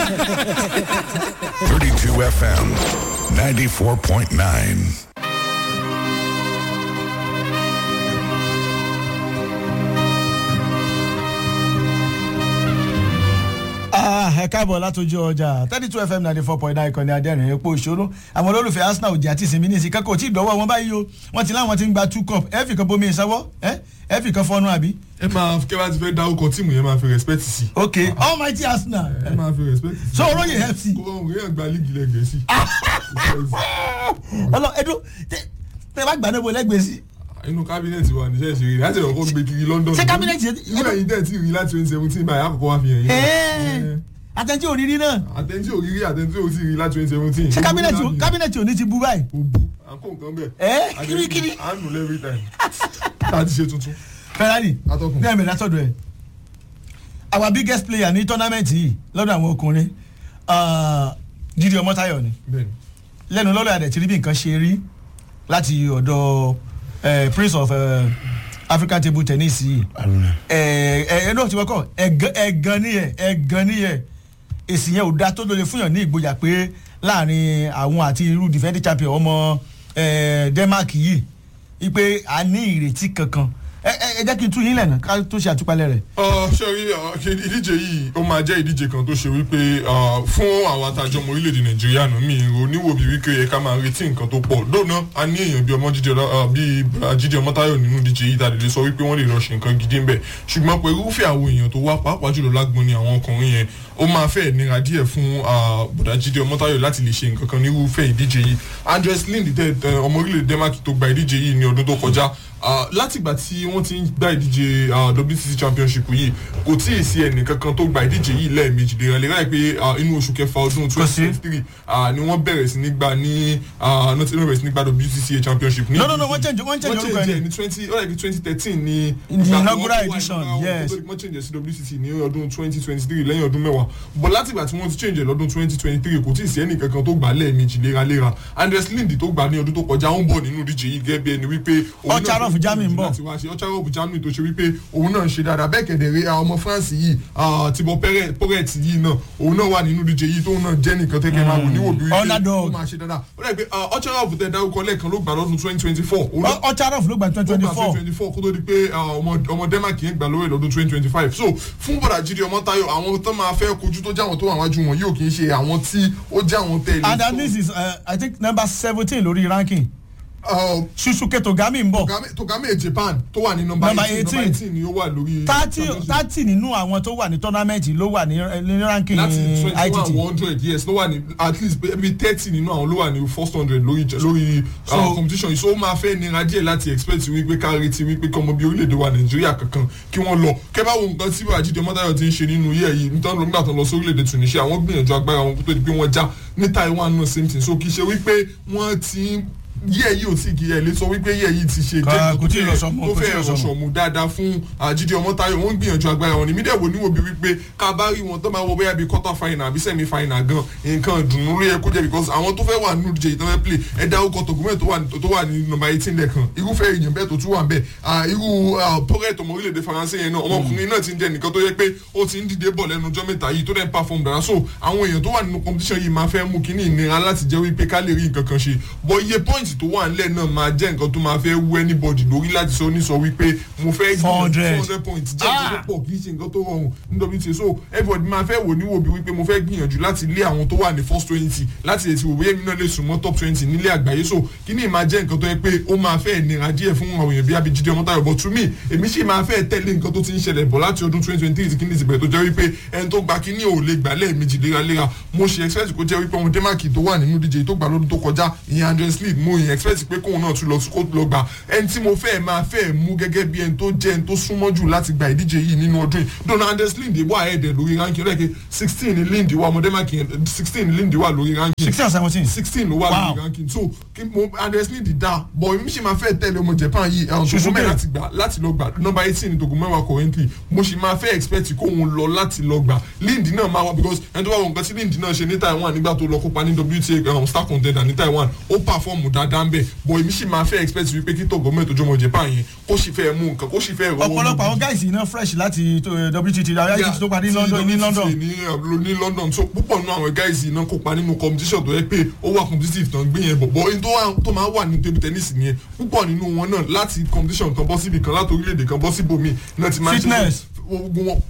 32 FM, 94.9. Ah, ẹ káàbọ̀ látọjú ọjà thirty two fm ninety four point nine ìkànnì adẹ́rìn epo ìṣòro àwọn olólùfẹ́ arsenal òjì àti ìsinmi ní ìsìn kẹ́kọ̀ọ́ tí ìdánwò wọn báyìí o wọ́n ti láwọn ti ń gba two cup ẹ fi kan bomi ìsanwó ẹ ẹ fi kan fọnú àbí. ẹ máa kẹ́ bá ti fẹ́ dárúkọ tíìmù yẹn máa fi respect sí. ok almighty arsenal ẹ máa fi respect sí. so olóyè fc kó ọ̀hún yẹn gba líìgì lẹ́gbẹ̀ẹ́ sí. ọlọ ẹdún tẹ tẹ bá gbà náà bọ lẹ́gbẹ̀ẹ́ sí. inú kábínẹ̀tì wa níṣẹ́ ìṣeré láti ọkọ̀ gbé kiri london. Ṣé kábínẹ̀tì yẹn- ìwé ẹ̀yin tẹ̀ tí rí láti twenty seventeen báyìí àkọ́kọ́ wa fi hàn yín. Ẹ́ẹ̀, àtẹ̀jí òrírí náà àtẹ̀ntì òrírí àtẹ̀ntì òtí rí láti twenty seventeen. ṣé kábínẹ̀tì kábínẹ̀tì òní ti bú báyìí. òbu àǹkó nǹkan bẹ́ẹ̀. Ẹ́, kirikiri. à ń nù every time. láti ṣe tuntun. ferrari Atọ́kùn. ní ẹ̀mí látọ̀dọ̀ ẹ̀ our biggest player ní tọ́námẹ́ǹtì yìí lọ́dọ̀ àwọn ọkùnrin ah, Jídé Ọmọ́táyọ̀ ni bẹ́ẹ̀ni. lẹ́nu lọ́lọ́ àdẹ̀ tí rí bí nǹkan ṣe rí láti ọ̀dọ̀ eh, prince of eh, african table tennis yìí ẹ ẹ náà ti wọ́kọ̀ ẹ̀gán ẹ̀gán níyẹ̀ ẹ̀gán níyẹ̀ èsì yẹn ò da tó lóye fún yàn ní ìgboyà pé láàrin àwọn àti irú defending champion ọmọ eh, denmark yìí wípé a ní ìrètí kankan ẹ ẹ ẹ jẹ́ kí n tún yín lẹ́nu ká tó ṣe àtúpalẹ̀ rẹ̀. Ọ, ṣé rí ọ, kí ìdíje yìí ó máa jẹ́ ìdíje kan tó ṣe wípé ọ, fún àwọn atajọ́ ọmọ orílẹ̀-èdè nàìjíríà nù mí oníwò bíi wípé yẹ ká máa retí nǹkan tó pọ̀ dóná a ní èèyàn bíi ọmọ jíjẹ ọ, bíi Bra- jíjẹ ọmọtáyọ̀ nínú ìdíje yìí tàdé lè sọ wípé wọ́n lè lọ ṣe nǹkan gidi ń bẹ̀ ṣùgbọ́n pé irúfẹ́ àwọn èèyàn tó wá pàápàá jùlọ lágbọn ni àwọn ọkùnrin yẹn ó máa fẹ́ nira díẹ̀ fún ah, bọ̀dá jíjẹ ọmọtáyọ̀ láti lè ṣe nǹkan kan nírúfẹ́ ìdíje yìí andres lind tẹ tẹ ọmọ orílẹ̀-èdè denmark tó gba ìdíje yìí ní ọdún tó kọjá Ah, látìgbà tí wọ́n ti ń gba ìdíje ah, wtc championship yìí kò tí ì sí ẹnì kankan tó gba ìdíje yìí lẹ́ẹ̀mejì lè rẹ̀ lè ráì pé ah, inú oṣù kẹfà ọdún Kò sí. twenty twenty three ni wọ́n bẹ̀rẹ̀ sí ní gba ní ah, not even bẹ̀rẹ̀ sí ní gba wtca championship. ní No, no, no, ìdíje. wọ́n change- wọ́n change wọ́n orúkọ change ẹni. ẹ̀ ní twenty ó yẹ kí twenty thirteen ní In the ìgbà tó inaugural wọ́n wà edition, nígbà wọn yes. kó tó di pé wọ́n change ẹ̀ sí wtc ní ọdún twenty twenty three lẹ́yìn ọdún mẹ́wàá but látìgbà tí wọ́n ti change ẹ̀ lọ́dún twenty twenty three kò tí ì sí ẹnì kankan tó gbà lẹ́ẹ̀mejì léraléra andres lind tó gbà ní ọdún tó kọjá ó ń bọ̀ nínú ìdíje yìí gẹ́gẹ́ bí ẹni wípé òun náà Ọ̀charọ̀f ti Germany ń bọ̀. láti wá ṣe ọ̀chárọ̀f germany tó ṣe wípé òun náà ń ṣe dáadáa bẹ́ẹ̀ kẹ̀dẹ̀ rí ọmọ france yìí ah, thibaut Perret- poret yìí náà òun náà wà nínú ìdíje yìí tóun náà jẹ́ nìkan tẹ́kẹ̀ máa wò níwò bí wípé Underdog. ó máa ṣe dáadáa ó dẹ̀ pé ọ̀chárọ̀f tẹ dárúkọ lẹ́ẹ̀kan ló gbà lọ́dún twenty twenty four ọ̀charọ̀f ló gba twenty twenty four twenty four kó tó di pé ah, ọmọ ọmọ denmark yẹn gbà lórí lọ́dún twenty twenty five so fún bọ̀dà jíde ọmọ tayo àwọn tó máa fẹ́ kojú tó jẹ́ àwọn tó wà wájú wọn yóò kì í ṣe àwọn tí ó jẹ́ àwọn tẹ̀lé. and that means is uh, i think number seventeen lórí ranking susuke togami ń bọ̀ togame japan tó wà ní nọmba Number eighteen 18. nọmba eighteen ni ó wà lórí. thirty championship. thirty nínú àwọn tó wà ní tournament ló wà ní ní ranking láti twenty one ITT one hundred yes ló wà ní at least maybe thirty nínú àwọn ló wà ní first hundred lórí lórí So- uh, competition yìí so ó máa fẹ́ nira díẹ̀ láti expect wípé ká retí wípé kọ́mọ bí orílẹ̀-èdè wa nàìjíríà kankan kí wọ́n lọ kẹ́ bá wo nǹkan tí àjídé mọ́tàyọ̀ ti ń ṣe nínú iye yìí nítorí ló nígbà tó ń lọ sí orílẹ̀-èdè tunisia wọ́n gbìyànjú agbára wọn kó tó di pé wọ́n já ní taiwan náà same thing so kì í ṣe wípé wọ́n ti ń yíyẹ yìí ò tí kì í ẹ lè sọ wípé yíyẹ yìí ti ṣe Kò- jẹ́ kò tí ì lọ sọmọ, tó kò tí ì fẹ́ lọ sọmọ. rọ̀ṣọ̀ mu dáadáa fún àjídé ọmọtayọ wọn ń gbìyànjú agbára wọn ní mídẹ̀ wò níwò bí wípé ká bá rí wọn tó máa wọ bóyá bíi quarter final àbí semi final gan nǹkan ìdùnnú ló yẹ kó jẹ́ because àwọn tó fẹ́ wà nínú ìdíje ìtàn fẹ́ play ẹ dá orúkọ tògùnmẹ́ tó wà tó wà ní nọmba eighteen lẹ́ẹ̀kan irúfẹ́ èèyàn bẹ́ẹ̀ tó tún wà bẹ́ẹ̀ Ah, irú pọ́rẹ́tì ọmọ orílẹ̀-èdè faransé yẹn náà ọmọkùnrin náà ti ń jẹ́ nìkan tó yẹ pé ó ti ń dìde bọ̀ lẹ́nu ọjọ́ mẹ́ta yìí tó dẹ̀ ń perform dára so àwọn èèyàn tó wà nínú competition yìí máa fẹ́ mú kínní ìnira láti jẹ́ wípé ká lè rí nǹkan kan ṣe but iye point tó wà nílẹ̀ náà máa jẹ́ nǹkan tó máa fẹ́ wú anybody lórí láti sọ ní sọ wípé mo fẹ́ gbìyànjú 400. 400 points jẹ́ nǹkan tó pọ̀ kì í ṣe nǹkan tó rọrùn nítorí ti so everybody máa fẹ́ wò níwò bí wípé mo fẹ́ gbìyànjú láti lé àwọn tó wà ní first twenty láti lè ti wò bóyá èmi náà lè sùn mọ́ top twenty nílé àgbáyé so kí ni ìmáa jẹ́ nǹkan tó yẹ pé ó máa fẹ́ nira díẹ̀ fún àwọn èèyàn bí abijide ọmọtayọ but to me èmi sì máa fẹ́ tẹ̀lé nǹkan tó ti ń ṣẹlẹ̀ bọ̀ láti ọdún twenty twenty three tí kíní ti bẹ̀rẹ̀ tó jẹ́ wípé ẹni tó gba kíní ò lè gbà lẹ́ẹ̀mejì léraléra mo ṣe expect kó jẹ́ wípé ọmọ denmark tó wà nínú díje tó gbà lọ́dún tó kọjá ìyẹn andres lead mo yẹn expect pé kóun náà tún lọ kó lọ gbà ẹni tí mo fẹ́ máa fẹ́ mú gẹ́gẹ́ bí ẹni tó jẹ́ ẹni tó súnmọ́ jù láti gba ìdíje yìí nínú ọdún yìí donald andres lind wà ẹ̀ẹ́dẹ̀ lórí ranking lẹ́ẹ̀kẹ́ sixteen ní lind wà ọmọ denmark yẹn sixteen ní lind wà lórí ranking sixteen or seventeen sixteen ló wà Wow. lórí ranking so kí mo andres lind dá bọ̀ èmi sì máa fẹ́ tẹ̀lé ọmọ japan yìí ẹ̀hún Suzuki. tògùnmẹ́ láti gbà láti lọ gbà number eighteen ní tògùnmẹ́wàá currently mo sì máa fẹ́ expect kóun lọ láti lọ gbà lind náà máa wá because ẹni tó bá wọn nǹkan tí lind náà ṣe ní taiwan nígbà tó lọ kópa ní wta um, star contender ní taiwan ó perform dáadáa dáadáa ń bẹ̀ bọ̀ èmi sì máa fẹ́ expect wípé kí tọ̀gọ́ mẹ́tò jọmọ japan yẹn kó sì fẹ́ mú nǹkan kó sì fẹ́ rọwọ́ ọ̀pọ̀lọpọ̀ àwọn guys iná fresh láti tó, eh, WTT WTT tó parí ní London ní London ní uh, ní London so púpọ̀ nínú àwọn guys yìí náà kópa nínú competition tó yẹ pé ó wà competitive tán gbé yẹn bọ̀ bọ̀ ohun tó wà- tó máa wà ní table tennis nìyẹn púpọ̀ nínú wọn náà láti competition kan bọ́ síbi kan láti orílẹ̀-èdè kan bọ́ síbòmí náà ti máa ń ṣe Fitness. gbogbo wọn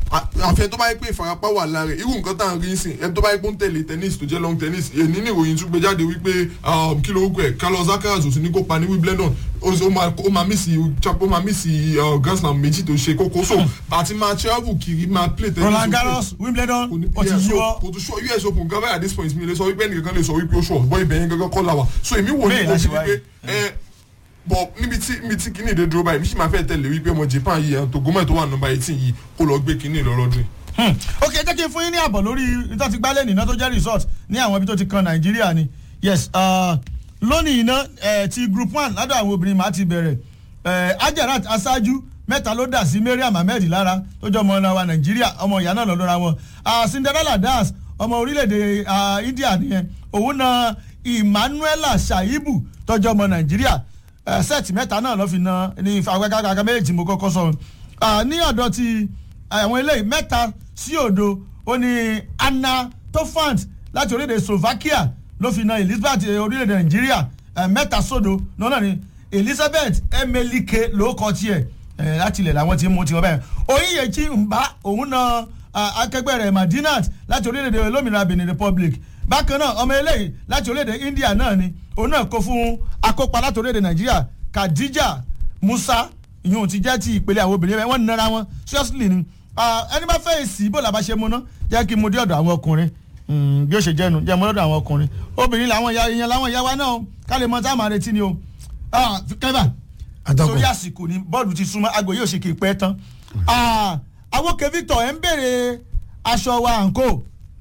àfẹ tó bá yẹ pé ìfarapa wà lára ẹ̀, irú nǹkan tá à ń rí sìn ẹni tó bá yẹ pé ó ń tẹ̀lé tennis tó jẹ́ long tennis èyí ní ìròyìn tún gbé jáde wípé um, kí ló ń gbẹ Carlos Alcaraz ò sí ní kópa ní Wimbledon ó sì- ó máa ó máa mísì ó máa mísì uh, Grand Slam méjì tó ṣe kókó so àti máa travel kiri máa play tennis Roland ó- Garros Wimbledon kò ní ó ti PS yíwọ́ kò tún sọ US Open gan báyà at this point mi lè sọ wípé ẹnìkan lè sọ wípé ó sọ bọ́ ibẹ̀ yẹn gangan kọ́ la wà so èmi wò ní Bẹ́ẹ̀ ìwò la ṣe wípé ẹ bọ̀ níbi tí níbi tí kinní ìdè dúró báyìí mi sì máa fẹ́ tẹ̀lé wípé ọmọ Japan yìí ẹ̀ tó gómẹ̀ tó wà nọ́mbà eighteen yìí kó lọ gbé kinní lọ́rọ́dún yìí. Hmm. ok jẹ́ kí n fún yín ní àbọ̀ lórí ìtọ́ ti gbálẹ̀ nìna tó jẹ́ resort ní àwọn ibi tó ti kan nàìjíríà ni yes uh, lónìí iná eh, ti group one ládọ̀ àwọn obìnrin máa ti bẹ̀rẹ̀ eh, ajarat aṣáájú mẹ́ta ló dà sí mariam ahmed lára tó jẹ́ ọmọ ọ̀nà wa nàìjíríà ọmọ ìyá náà lọ́dọ́ra wọn Ah, cinderella das ọmọ orílẹ̀-èdè ah, india nìyẹn òun na emmanuela shaibu tọ́jú ọmọ nàìjíríà eh, sẹ́ẹ̀tì mẹ́ta náà lọ́ fi na ní ìfàgbẹ́gàgà méjì mo kọ́kọ́ sọ Ah, ní ọ̀dọ̀ ti àwọn eléyìí mẹ́ta sí òdo ó ní anna tofant láti orílẹ̀-èdè slovakia ló fi na elizabeth eh, orílẹ̀-èdè nàìjíríà eh, mẹ́ta sódo lọ́nà ni elizabeth emelike ló kọ tiẹ̀ eh, láti ilẹ̀ làwọn ti mú tiwọn bẹ́ẹ̀ oyinyechi mba òun na ah, akẹgbẹ́ rẹ̀ madinat láti orílẹ̀-èdè olómìnira benin republic bákan náà ọmọ eléyìí láti orílẹ̀-èdè india náà ni òun náà kó fún akópa láti orílẹ̀-èdè nàìjíríà khadija musa ìyún ti jẹ́ ti ìpele àwọn obìnrin bẹ́ẹ̀ wọ́n nara wọn seriously ni Ah, ẹni bá fẹ́ èsì bó làbá ṣe mu ná jẹ́ kí n mu dé ọ̀dọ̀ àwọn ọkùnrin Mm, bí ó ṣe jẹ́nu jẹ́ mu lọ́dọ̀ àwọn ọkùnrin obìnrin làwọn ìyá ìyẹn làwọn ìyá wa náà o ká lè mọ táwọn máa retí ni o Ah, kẹ́fà Atọ́kùn. torí àsìkò ni bọ́ọ̀lù ti súnmọ́ aago yóò ṣe kì í pẹ́ tán Ah, àwòkè Victor ẹ̀ ń béèrè aṣọ wa àǹkó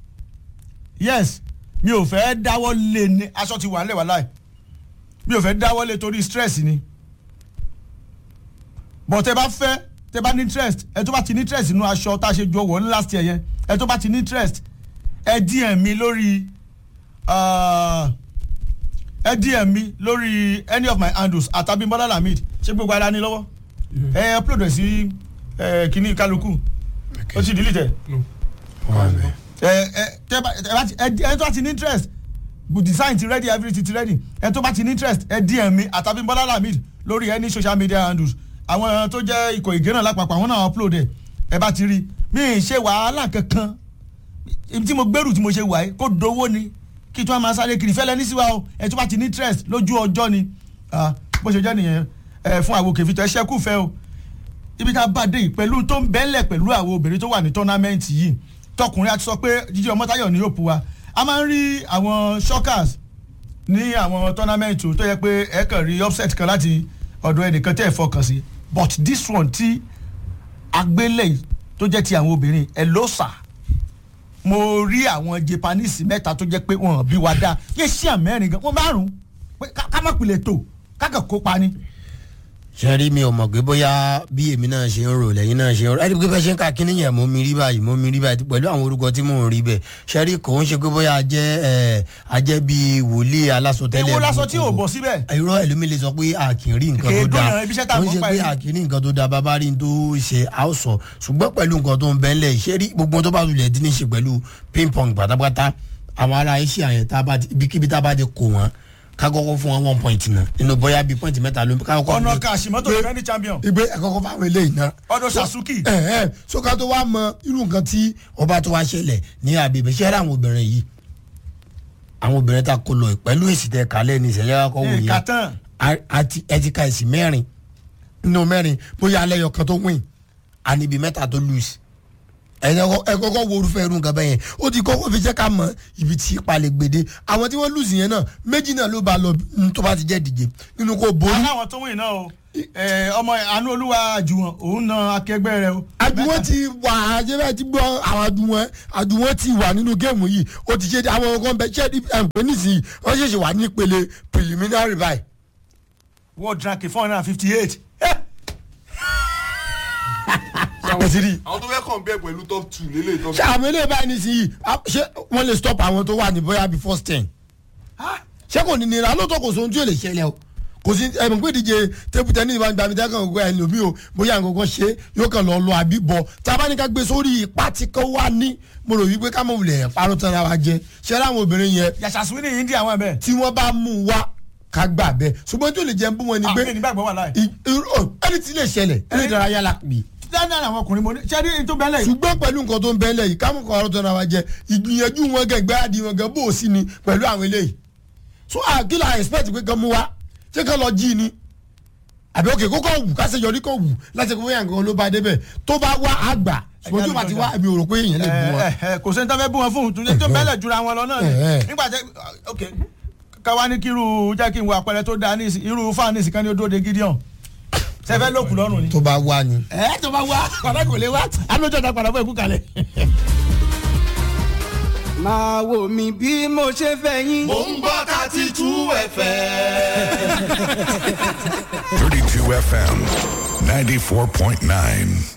yes mi ò fẹ́ dáwọ́ lé ní aṣọ ti wà nílẹ̀ wà láì mi ò fẹ́ dáwọ́ lé torí stress ni bọ̀ tẹ bá fẹ́ tẹ bá ní interest ẹ tó bá ti ní interest nínú aṣọ tá a ṣe jọ wọ̀ ní last year yẹn ẹ tó bá ti ní interest ẹ DM mi lórí ah, ẹ DM mi lórí any of my handles àtàbímbọ́lá lamid ṣé gbogbo ara ní lọ́wọ́ ẹ upload ẹ sí ẹ kíní kálukú ó ti delete ẹ No. wà bẹ́ẹ̀. ẹ ẹ tẹ bá ẹ bá ti ẹ ẹ tó bá ti ní interest bu design ti ready everything ti ready ẹ tó bá ti ní interest ẹ DM mi àtàbímbọ́lá lamid lórí any social media handles àwọn tó jẹ́ ikọ̀ ìgé náà lápapọ̀ àwọn náà upload ẹ ẹ bá ti rí mi ì ṣe wàhálà kankan ibi tí mo gbèrú tí mo ṣe wà yìí kó dowó ni kí tí wọ́n máa sáré kiri fẹ́lẹ́ ní síwá o ẹ tó bá ti ní interest lójú ọjọ́ ni Ah, bó ṣe jẹ́ nìyẹn ẹ fún àwọn òkè fìtọ́ ẹ ṣẹ́kù fẹ́ o ibi tá a bá dé yìí pẹ̀lú tó ń bẹ́lẹ̀ pẹ̀lú àwọn obìnrin tó wà ní tọ́námẹ́ǹtì yìí tọkùnrin àti sọ pé jíjí ọmọtáyọ̀ ní òpó wa a máa ń rí àwọn shockers ní àwọn tọ́námẹ́ǹtì tó yẹ pé ẹ kàn rí upset kan láti ọ̀dọ̀ ẹnìkan tẹ́ ẹ fọkàn sí but this one tí agbélẹ̀ yìí tó jẹ́ ti àwọn obìnrin ẹ ló sà mo rí àwọn japanese mẹ́ta tó jẹ́ pé wọ́n bí wa dáa yé sí àmẹ́rin gan wọ́n márùn-ún pé ká ká má pilẹ̀ tó ká kàn kópa ni. sẹ́rí mi ò mọ̀ pé bóyá bí èmi náà ṣe ń rò lẹ́yìn náà ṣe ń rò ẹni pé bẹ́ẹ̀ ṣe ń ka kíní yẹn mo mi rí báyìí mo mi rí báyìí pẹ̀lú àwọn orúkọ tí mò ń rí bẹ́ẹ̀ sẹ́rí kò ń ṣe pé bóyá ajẹ́ ẹ̀ ajẹ́ bíi wòlíì alásọtẹ́lẹ̀ èwo lásán tí ò gbogbo. bọ̀ síbẹ̀. irọ́ ẹlòmíì lè sọ pé a kì í rí nǹkan tó Kéèdó dáa náà, ibi iṣẹ́ tá a ó ń mọ̀ ṣe pa pé yìí. a kì í rí nǹkan tó dáa bàbá rí n tó ṣe a ó sọ ṣùgbọ́n pẹ̀lú nǹkan tó ń bẹ́ ńlẹ̀ ṣé rí gbogbo tó bá lulẹ̀ dín ní ṣe pẹ̀lú ping pong pátápátá àwọn ará asia yẹn tá a bá ti ibikíbi tá a bá ti kó wọn ká kọ́kọ́ fún wọn one point náà nínú bóyá bíi point mẹ́ta ló ká kọ́kọ́ ọ̀nà fi- kan àṣìmọ́tò gbé- defending champion ìgbé ẹ̀kọ́kọ́ fáwọn eléyìí náà ọdọ sasuki ẹ ẹ sọka tó wá mọ irú nǹkan tí ọba tó wá ṣẹlẹ̀ ní àbẹ̀bẹ̀ ṣẹ́rẹ́ àwọn obìnrin yìí àwọn obìnrin ta kó lọ pẹ̀lú èsì tẹ kálẹ̀ ní ìṣẹ̀lẹ̀ akọ wò Eh, yẹn Katan. A- àti ẹ ti ka èsì mẹ́rin nínú mẹ́rin bóyá alẹ́ yọ kan tó win àníbi mẹ́ta tó lose ẹ kọ́kọ́- ẹ kọ́kọ́ wo orúfẹ́ irú nǹkan bẹ́ẹ̀ yẹn ó ti kọ́kọ́ fi jẹ́ ká mọ ibi tí palẹ̀ gbèdé àwọn tí wọ́n lose yẹn náà méjì náà ló bá lọ mm, tó bá ti jẹ́ díje nínú kó borí aláwọn tó wìn náà o Eh, ọmọ àánú olúwa àjùwọ̀n òun na akẹgbẹ́ rẹ o. àjùwọ̀n ti wà àjẹbẹ́ ti gbọ́ àwọn àjùwọ̀n àjùwọ̀n ti wà nínú géèmù yìí ó ti ṣe àwọn ọkàn bẹ ṣẹ́ ẹ̀ǹpẹ́ nísìnyí wọ́n ṣẹ̀ṣẹ̀ wà ní ìpele preliminary báyìí. world ranking four hundred and fifty eight. ẹ ti rí i. àwọn tó fẹ́ kàn bẹ́ẹ̀ pẹ̀lú top two lélẹ̀ top ṣé àwọn eléyìí báyìí nísìnyí á- ṣé wọ́n lè stop àwọn tó wà ní bóyá bí first ten. ṣé kò ní nira lóòótọ́ kò sóhun tí yóò lè ṣẹlẹ̀ o kò sí ẹ̀mí pé ìdíje tébù tẹ́ní ìbá gba mi tẹ́kàn gbogbo ẹni òbí o bóyá nǹkan kan ṣe yóò kàn lọ lọ àbí bọ̀ tá a bá ní ká gbé sórí ipá tí kò wá ní mo rò wípé ká mọ̀ wulẹ̀ parọ́ tán ra wa jẹ ṣé láwọn obìnrin yẹn yàtọ̀ swini yìí ń di àwọn ẹ̀bẹ̀. tí wọ́n bá mú un wá ká gbà bẹ́ẹ̀ ṣùgbọ́n tí ò lè jẹ́ ń bú wọn ni pé àbí nígbàgbọ́ wà láì. ì- irú- ò, ẹni tí lè ṣẹlẹ̀ ẹni ìdárayá la pè é dáadáa àwọn ọkùnrin mo ní ṣẹ́ẹ́dí tó bẹ́ẹ̀ lẹ́yìn. ṣùgbọ́n pẹ̀lú nǹkan tó ń bẹ́ẹ̀ lẹ̀ yìí ká mú kọ́ ọ̀rọ̀ tó náà wá jẹ ìgbìyànjú wọn gẹ̀ gbáàdì wọn gẹ̀ bó o sí ni pẹ̀lú àwọn eléyìí so àkìlà expect pé kan mú wa ṣé kan lọ jí ni àbí òkè kókó wù kásẹ̀ yọrí kó wù láti kó bóyá nǹkan ló bá débẹ̀ tó bá wá àgbà ṣùgbọ́n tó bá ti wá èmi ò rò pé èèyàn lè bú wọn. ẹ ẹ kò sẹ́ni tó fẹ́ bú wọn fún un tó bẹ́ẹ̀ lẹ̀ jura wọn lọ náà ni Eh, eh. nígbà tẹ ok káwa ní kí irú jẹ́ kí n wo àpẹẹrẹ tó dáa ní ìsìn- irú fáwọn ní ìsìnká ní odó de gideon sẹfẹ lókù lọ́rùn ni. tó bá wá ni. ẹ tó bá wá padà kò lè wá alójó ta padà fún ẹkú kalẹ̀. máa wò mí bí mo ṣe fẹ́ yín. Mo ń gbọ́ thirty two FM. 32 FM 94.9.